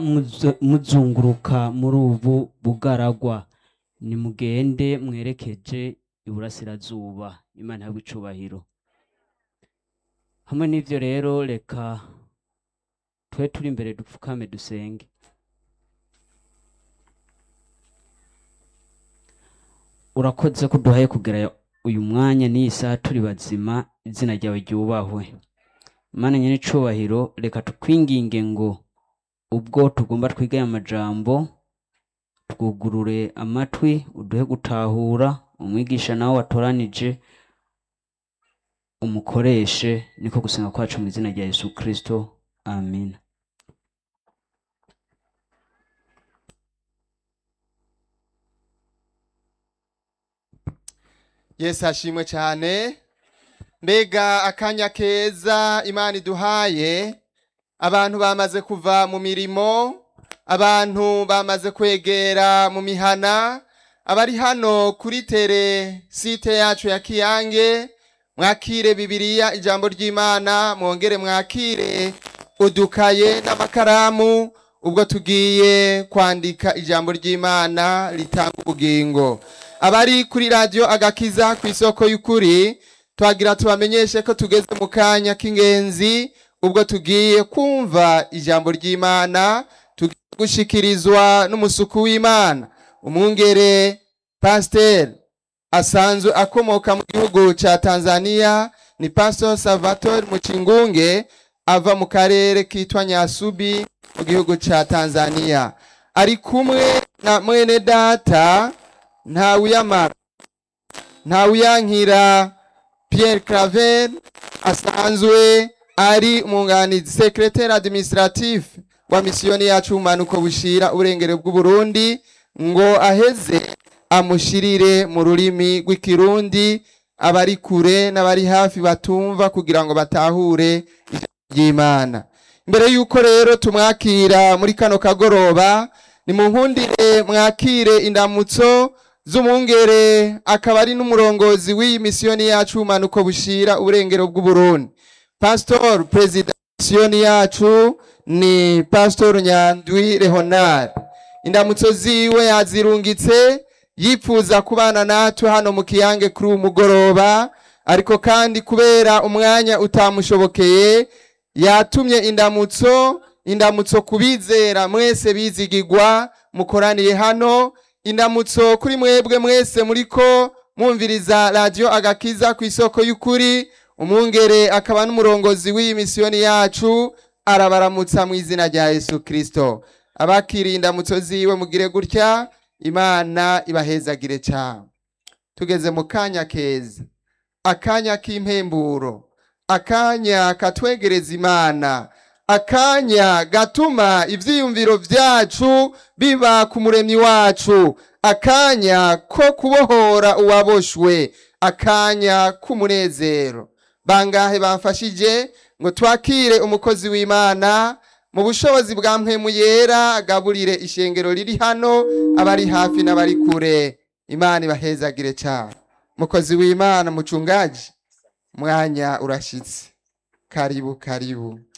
muzo- muzunguruka muri ubu bugaragwa nimugende mwerekeje iburasirazuba imana ihabwe icubahiro hamwe n'ivyo rero reka twe turi imbere dupfukame dusenge urakoze ko duhaye kugera uyu mwanya n'iyi saha turi bazima izina ryawe ryubahwe mana nyene icubahiro reka tukwinginge ngo ubwo tugomba twige aya majambo twugurure amatwi uduhe gutahura umwigisha nawe watoranije umukoreshe niko gusenga kwacu mu izina rya yesu kristo amina yesu ashimwe cyane mbega akanya keza imana iduhaye abantu bamaze kuva mu mirimo abantu bamaze kwegera mu mihana abari hano kuri tere site yacu ya kiyange mwakire bibiliya ijambo ry'imana mwongere mwakire udukaye n'amakaramu ubwo tugiye kwandika ijambo ry'imana ritanga ubugingo abari kuri radiyo agakiza ku isoko y'ukuri twagira tubamenyeshe ko tugeze mu kanya k'ingenzi ubwo tugiye kumva ijambo ry'imana tugiye gushikirizwa n'umusuku w'imana umwungere pasiteri asanzwe akomoka mu gihugu cya tanzania ni pastor salvatore mucingunge ava mu karere kitwa nyasubi mu gihugu cya tanzania ari kumwe na mwene data ntawuyamara ntawuyankira pierre claver asanzwe ari umwunganizi secretaire administratif wa misiyoni yacu ubumanuko bushira uburengero bw'uburundi ngo aheze amushirire mu rurimi rw'ikirundi abari kure n'abari hafi batumva kugira ngo batahure ijambo ry'imana mbere y'uko rero tumwakira muri kano kagoroba ni mu nkundire mwakire indamutso z'umwungere akaba ari n'umurongozi w'iyi misiyoni yacu umanuko bushira uburengero bw'uburundi pastor perezida misiyoni yacu ni pastor nyandwi leonard indamutso ziwe yazirungitse yipfuza kubana natwe hano mu kiyange kuri uyu mugoroba ariko kandi kubera umwanya utamushobokeye yatumye indamutso indamutso kubizera mwese bizigigwa mukoraniye hano indamutso kuri mwebwe mwese muriko mwumviriza radiyo agakiza ku isoko y'ukuri umwungere akaba n'umurongozi w'iyi misiyoni yacu arabaramutsa mu izina rya yesu kirisito abakiriye indamutso ziwe mugire gutya imana ibahezagire cyane tugeze mu kanya keza akanya k'impemburo akanya katwegereza imana akanya gatuma ivyiyumviro vyacu biba ku muremyi wacu akanya ko kubohora uwaboshwe akanya k'umunezero bangahe bamfashije ngo twakire umukozi w'imana mu bushobozi bwa mpwemu yera agaburire ishengero riri hano abari hafi n'abari kure imana ibahezagire cyane mukozi w'imana mucungaji mwanya urashitse karibu karibu